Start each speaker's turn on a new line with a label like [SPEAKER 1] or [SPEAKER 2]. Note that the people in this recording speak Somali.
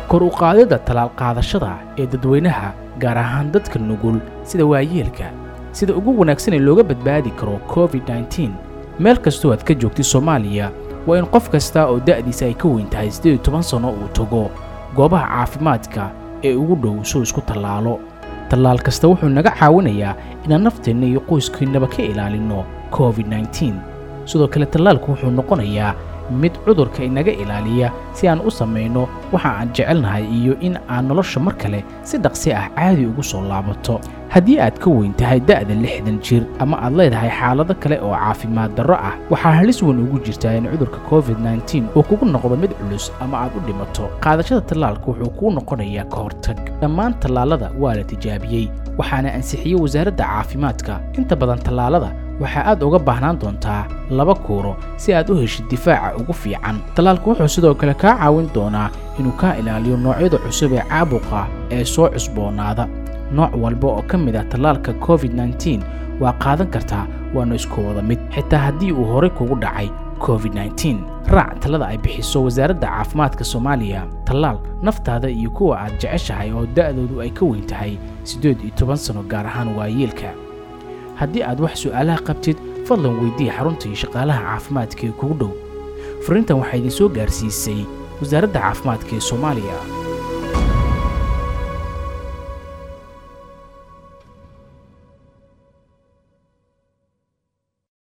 [SPEAKER 1] kor u qaadidda tallaal qaadashada ee dadweynaha gaar ahaan dadka nugul sida waayeelka sida ugu wanaagsan ee looga badbaadi karo covid-19 meel kastoo aad ka joogtid soomaaliya waa in qof kasta oo da'diisa ay ka weyn tahay siddeed iyo toban sanno uu tago goobaha caafimaadka ee ugu dhow suu isku tallaalo tallaal kasta wuxuu naga caawinayaa inaan nafteenna iyo qoyskiinnaba ka ilaalinno covid-19 sidoo kale tallaalku wuxuu noqonayaa mid cudurka inaga ilaaliya si aan u samayno waxa aan jecelnahay iyo in aan nolosha mar kale si dhaqsi ah caadi ugu soo laabato haddii aad ka weyn tahay da'da lixdan jir ama aad leedahay xaalado kale oo caafimaad darro ah waxaa halis weyn ugu jirtaa in cudurka covid-19 uu kugu noqdo mid culus ama aad u dhimato qaadashada tallaalka wuxuu kuu noqonayaa ka hortag dhammaan tallaalada waa la tijaabiyey waxaana ansixiyey wasaaradda caafimaadka inta badan tallaalada waxaa aad uga baahnaan doontaa laba kuuro si aad u heshid difaaca ugu fiican tallaalku wuxuu sidoo kale kaa caawin doonaa inuu kaa ilaaliyo noocyada cusub ee caabuqa ee soo cusboonaada nooc walba oo ka mid ah tallaalka covid-19 waa qaadan kartaa waana isku wada mid xitaa haddii uu horey kugu dhacay covid-19 raac talada ay bixiso wasaaradda caafimaadka soomaaliya tallaal naftaada iyo kuwa aad jeceshahay oo da'doodu ay ka weyn tahay siddeed iyo toban sanno gaar ahaan waayeelka haddii aad wax su'aalaha qabtid fadlan weydii xarunta iyo shaqaalaha caafimaadka ee kugu dhow fariintan waxaa idiin soo gaarsiisay wasaaradda caafimaadka ee soomaaliya